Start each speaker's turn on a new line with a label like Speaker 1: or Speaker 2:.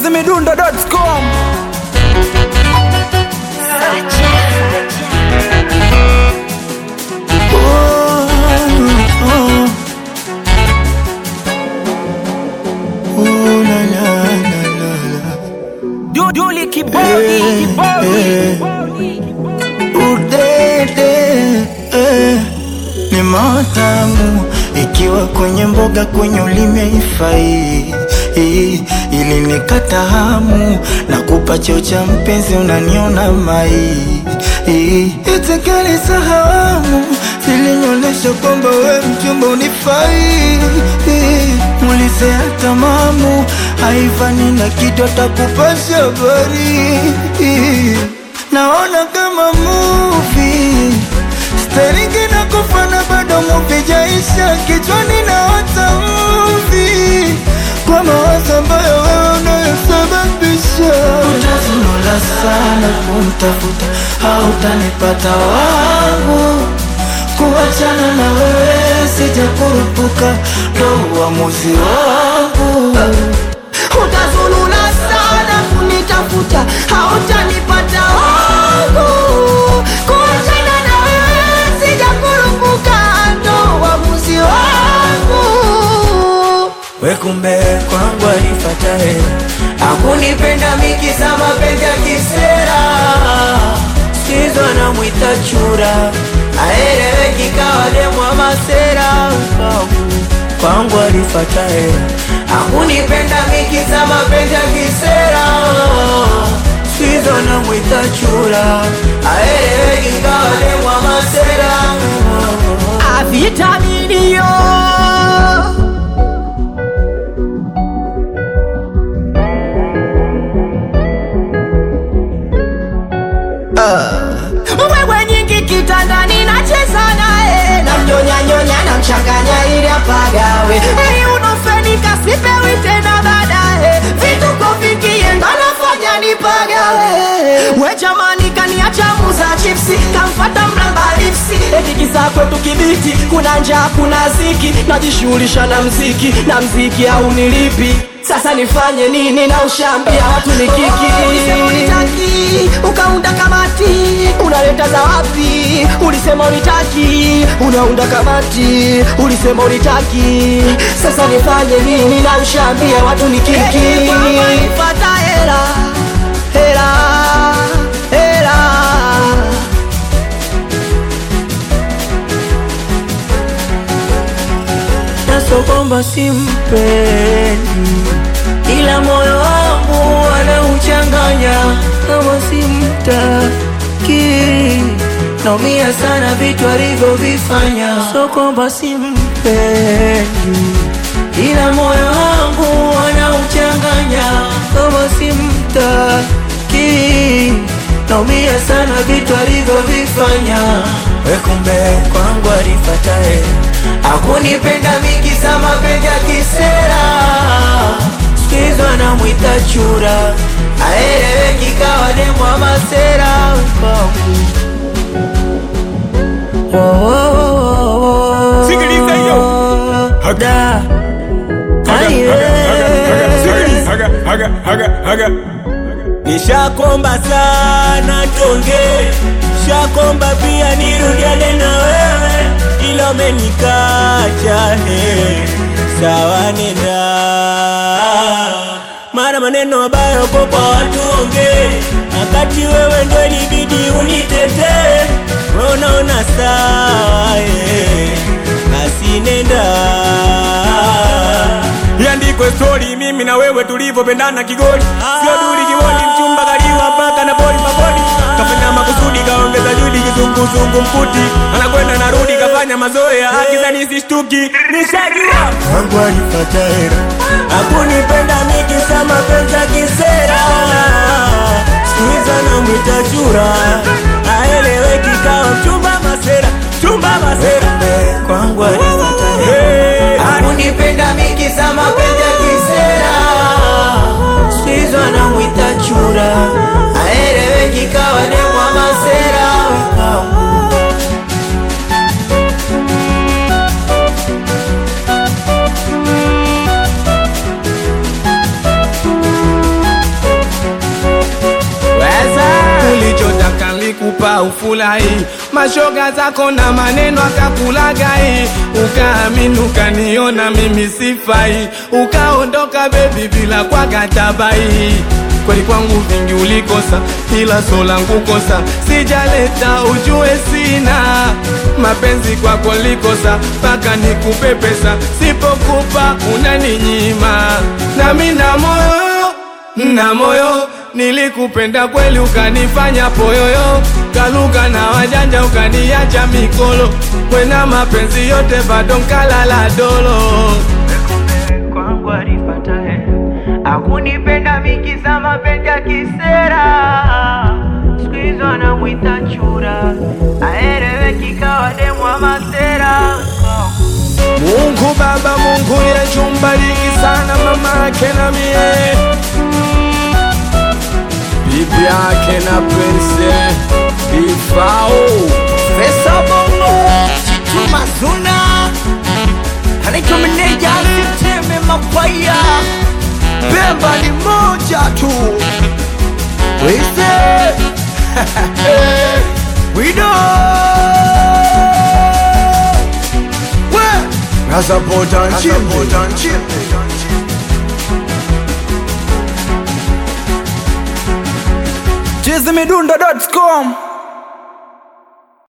Speaker 1: chizimidundo.com Du- Duli kibodi kibodi
Speaker 2: Udede eh, ni matamu ikiwa kwenye mboga kwenye ulimi haifai eh, ili nikata hamu na kupa cheo cha mpenzi unaniona mai eh, itikali sahamu zilinyolesha kwamba we mchumba unifai eh, mulizea tamamu haifani na kitu atakupasha habari eh, naona kama movie Staringi na kufana bado movie jaisha kichwani na hata movie kwa mawazo ambayo wewe unayosababisha utazunula sana kumtafuta hautanipata wangu kuachana na wewe sijakurupuka ndo uamuzi wangu
Speaker 3: utazulula sana kunitafuta hautanipata wangu kuachana na wewe sijakurupuka ndo uamuzi wangu
Speaker 2: wekumbe kwangu alifata hela
Speaker 3: akunipenda mikisa mapenzi ya kisera
Speaker 2: sizo namwita chura aeleweki kawa demwa masera kwangu kwangu alifata hela
Speaker 3: akunipenda mikisa mapenzi ya kisera
Speaker 2: sizo namwita chura aeleweki kawa demwa masera
Speaker 3: avitaminio wewe nyingi kitandani nacheza naye namnyonyanyonya namchanganya ili apagawe ili unofenika sipewi tena baadaye vituko vikie ndo nafanya nipagawe we jamani kaniacha muza chipsi kamfata mramba lipsi etikisa kwetu kibiti kuna njaa kuna ziki najishughulisha na mziki na mziki au nilipi sasa nifanye nini na ushambia watu ni kiki unitaki ukaunda kamati unaleta za wapi ulisema unitaki unaunda kamati ulisema unitaki sasa nifanye nini na ushambia watu ni kiki pata hela hela hela
Speaker 2: naso kwamba simpendi ila moyo wangu anauchanganya kama simtaki naumia sana vitu alivyovifanya so kwamba simpendi ila moyo wangu anauchanganya kama simtaki naumia sana vitu alivyovifanya wekumbe kwangu alifata hela
Speaker 3: akunipenda mikisa mapenzi ya kisera
Speaker 2: sikizo anamwita chura aeleweki kawa demwa masera kwangu Oh, oh, oh, oh, oh.
Speaker 1: Sikiliza hiyo. Haga.
Speaker 2: Da. Aye.
Speaker 1: Haga, haga, haga, haga.
Speaker 2: nishakomba sana tonge shakomba pia nirudiane na wewe ila umenikacha he sawa nenda mara maneno mabaya uko kwa watu onge wakati wewe ndo ilibidi unitetee wewe unaona sawa he basi nenda
Speaker 1: iandikwe stori mimi na wewe tulivyopendana kigoli sio duli kiwoni mchumba kaliwa mpaka na boli mabodi kafanya makusudi kaongeza judi kizunguzungu mkuti anakwenda narudi kafanya mazoea akizani sishtuki nishajua
Speaker 2: wangu alipata hera akunipenda mikisa mapenzi ya kisera sikuiza na mwita chura aeleweki kawa mchumba masera chumba masera kwangu alipata hera
Speaker 1: Hey,
Speaker 3: akunipenda mikisa mapenzi ya kisera
Speaker 2: sikuiza na mwita chura
Speaker 3: aeleweki kawa demwa masera
Speaker 1: bora ufurahi mashoga zako na maneno akakulagai ukaamini ukaniona mimi sifai ukaondoka bebi bila kwagatabai kweli kwangu vingi ulikosa ila so langu kosa sijaleta ujue sina mapenzi kwako likosa mpaka nikupe pesa sipokupa unaninyima nami na moyo na moyo nilikupenda kweli ukanifanya poyoyo kaluka na wajanja ukaniacha mikolo kwena mapenzi yote bado nkalala dolo
Speaker 4: kwangu alipatae akunipenda mikiza mapenzi ya kisera siku hizo anamwita chura aeleweki kawa demu wa masera
Speaker 1: Mungu Baba, Mungu Yesu, mbariki sana mama yake na mie, bibi yake na Prince Ifao.
Speaker 2: Pesa bongo Chitu mazuna Anaitwa meneja Siteme makwaya Pemba ni moja tu Wise Wido We Nasapota nchimbi
Speaker 5: chizimidundo.com